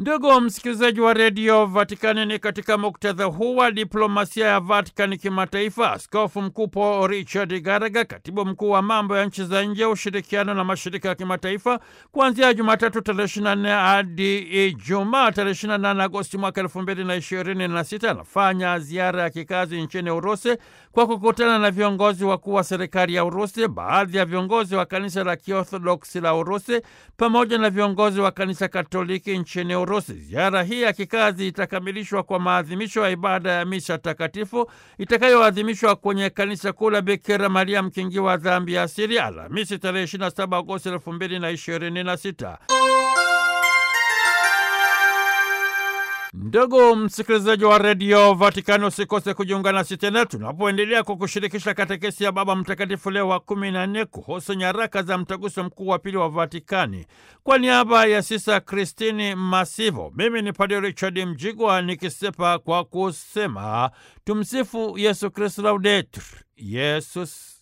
Ndugu msikilizaji wa redio Vatikani, ni katika muktadha huu wa diplomasia ya Vatikani kimataifa, askofu mkuu Paul Richard Garaga, katibu mkuu wa mambo ya nchi za nje, ushirikiano na mashirika ya kimataifa, kuanzia Jumatatu tarehe 24 hadi Ijumaa tarehe 28 Agosti mwaka 2026 anafanya ziara ya kikazi nchini Urusi kwa kukutana na viongozi wakuu wa serikali ya Urusi, baadhi ya viongozi wa kanisa la Kiorthodoksi la Urusi pamoja na viongozi wa kanisa Katoliki nchini Urusi. Ziara hii ya kikazi itakamilishwa kwa maadhimisho ya ibada ya misa takatifu itakayoadhimishwa kwenye kanisa kuu la Bikira Maria mkingi wa dhambi ya asili Alhamisi tarehe 27 Agosti 2026. Ndugu msikilizaji wa redio Vatikani, usikose kujiunga nasi tena tunapoendelea kukushirikisha katekesi ya Baba Mtakatifu Leo wa kumi na nne kuhusu nyaraka za mtaguso mkuu wa pili wa Vatikani. Kwa niaba ya Sisa Kristini Masivo, mimi ni Padre Richard Mjigwa nikisepa kwa kusema tumsifu Yesu Kristu, laudetur Yesus